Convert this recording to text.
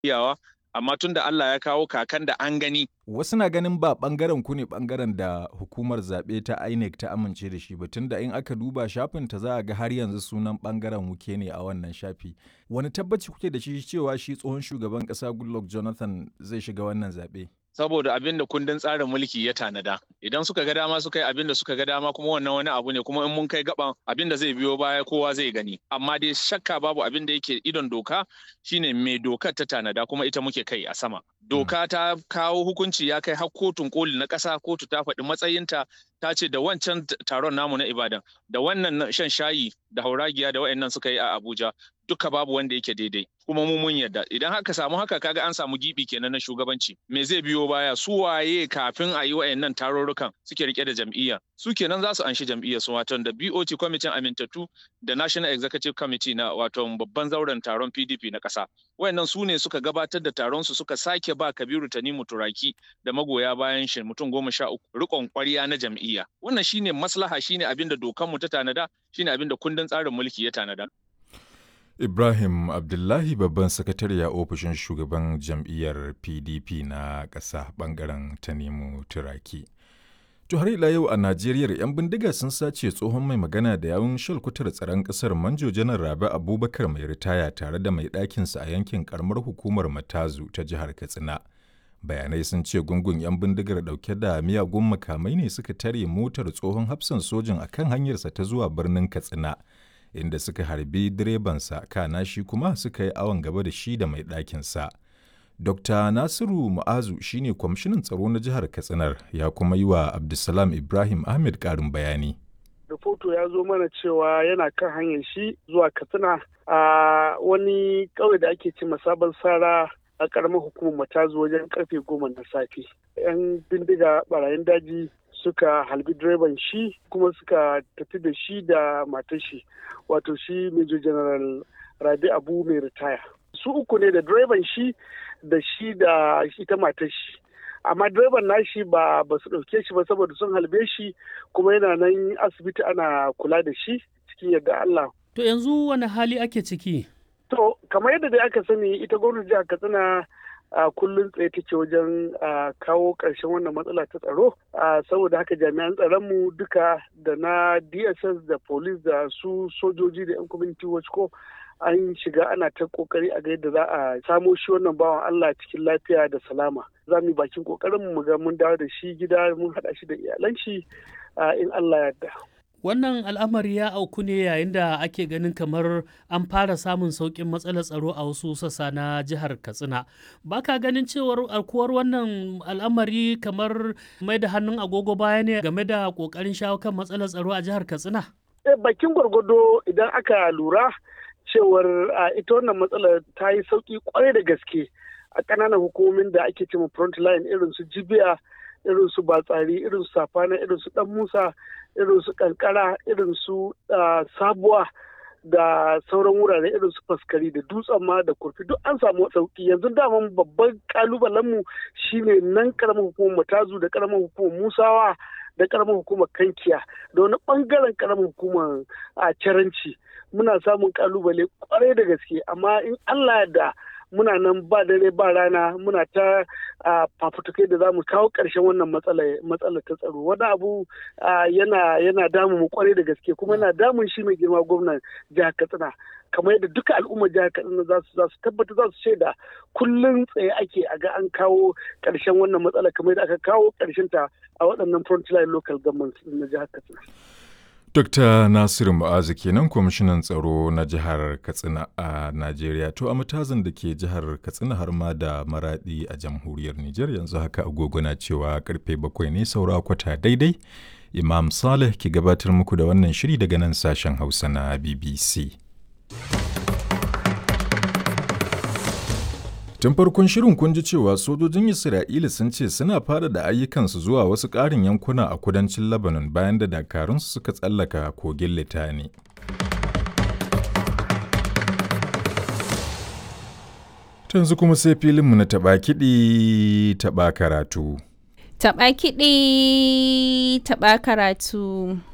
iyawa amma tun da Allah ya kawo kakan da an gani Wasu na ganin ba ɓangaren ku ne ɓangaren da hukumar zaɓe ta INEC ta amince da shi ba tunda in aka duba shafin ta za a ga har yanzu sunan ɓangaren wuke ne a wannan shafi. Wani tabbaci kuke da shi cewa shi tsohon shugaban ƙasa Goodluck Jonathan zai shiga wannan zaɓe? saboda abin da kundin tsarin mulki ya tanada idan suka ga dama suka yi abin da suka ga dama kuma wannan wani abu ne kuma in mun kai gaban abin da zai biyo baya kowa zai gani amma dai shakka babu abin da yake idon doka shine mai dokar ta tanada kuma ita muke kai a sama doka ta kawo hukunci ya kai har kotun koli na ƙasa kotu ta faɗi matsayinta ta ce da wancan taron namu na ibadan da wannan shan shayi da hauragiya da wayannan suka yi a abuja duka babu wanda yake daidai kuma mu mun yarda idan haka samu haka kaga an samu gibi kenan na shugabanci me zai biyo baya su waye kafin a yi wayannan tarurrukan suke rike da jam'iyya su kenan za su anshi jam'iyyar su wato da BOT kwamitin amintattu da National Executive Committee na wato babban zauren taron PDP na ƙasa wayannan su ne suka gabatar da taron su suka sake ba Kabiru Tanimu Turaki da magoya bayan shi mutum goma sha uku rikon ƙwarya na jam'iyya wannan shine maslaha shine abin da dokanmu ta tanada shine abin da kundin tsarin mulki ya tanada Ibrahim Abdullahi babban sakatare a ofishin shugaban jam'iyyar PDP na ƙasa ɓangaren Tanimu Turaki. To har ila yau a Najeriya 'yan bindiga sun sace tsohon mai magana da yawun shalkutar tsaron ƙasar Manjo Janar Rabi Abubakar mai ritaya tare da mai ɗakinsa a yankin karamar hukumar Matazu ta jihar Katsina. Bayanai sun ce gungun 'yan bindigar ɗauke da miyagun makamai ne suka tare motar tsohon hafsan sojin akan hanyarsa ta zuwa birnin Katsina. inda suka harbi direbansa kana shi kuma suka yi awon gaba da shi da mai ɗakinsa. Dr. Nasiru Mu'azu shine kwamishinan tsaro na jihar Katsinar ya kuma yi wa Abdulsalam Ibrahim Ahmed ƙarin bayani. Rahoto ya zo mana cewa yana kan hanyar shi zuwa Katsina a wani ƙauye da ake ce sabon sara a ƙaramar hukumar matazu wajen karfe goma na safe. 'Yan bindiga barayin daji suka halbi direban shi kuma suka tafi da shi da matar shi wato shi major general rabi abu mai ritaya su uku ne da direban shi da shi da ita matar shi amma direban nashi ba ba su ɗauke shi ba saboda sun halbe shi kuma yana nan asibiti ana kula da shi cikin yadda Allah. To yanzu wani hali ake ciki? To kamar yadda dai aka sani ita gwamnati jihar Katsina a kullum tsaye take wajen kawo ƙarshen wannan matsala ta tsaro saboda haka jami'an tsaronmu duka da na dss da police da su sojoji da 'yan community watch ko an shiga ana ta kokari a ga yadda za a samo shi wannan bawan allah cikin lafiya da salama za mu yi bakin kokarin mu ga mun dawo da shi gida mun haɗa shi da iyalan shi in allah ya yarda Wannan al'amari ya auku ne yayin da ake ganin kamar an fara samun sauƙin matsalar tsaro a wasu sassa na jihar Katsina. Ba ka ganin cewar alkuwar wannan al'amari kamar mai da hannun agogo baya ne game da ƙoƙarin shawo kan matsalar tsaro a jihar Katsina? Bakin gwargwado idan aka lura cewar ita wannan matsalar ta yi sauƙi kwarai da gaske a ƙananan hukumomin da ake cewa front line irin su jibiya irin su batsari irin su safana irin su dan musa irin su kankara irin su sabuwa da sauran wurare irin su faskari da dutsen ma da kurfi duk an samu sauki yanzu daman babban kalubalenmu shine nan karamar hukumar matazu da karamar hukumar musawa da karamar hukumar kankiya da wani bangaren karamar hukumar a caranci muna samun kalubale kwarai da gaske amma in allah da muna nan ba dare ba rana muna ta fafutukai da za mu kawo ƙarshen wannan matsala ta tsaro wani abu yana yana damu mu kwarai da gaske kuma yana damun shi mai girma gwamnan jihar katsina kamar yadda duka al'ummar jihar katsina za su za su tabbata za su shaida kullum tsaye ake a ga an kawo ƙarshen wannan matsala kamar yadda aka kawo ƙarshen ta a waɗannan frontline local government na jihar katsina. Dr. Nasiru Mu'azu kenan kwamishinan tsaro na jihar Katsina a Najeriya to a matazin da ke jihar Katsina har ma da maradi a jamhuriyar Nijar yanzu haka agogo na cewa karfe bakwai ne saura kwata daidai. Imam Saleh ke gabatar muku da wannan shiri daga nan sashen Hausa na BBC. Tun farkon shirin kun ji cewa sojojin Isra'ila sun ce suna fara da ayyukansu zuwa wasu ƙarin yankuna a kudancin Lebanon bayan da dakarunsu suka tsallaka kogin Litani. Tanzu kuma sai filinmu na taɓa kiɗi taɓa karatu. Taɓa kiɗi taɓa karatu.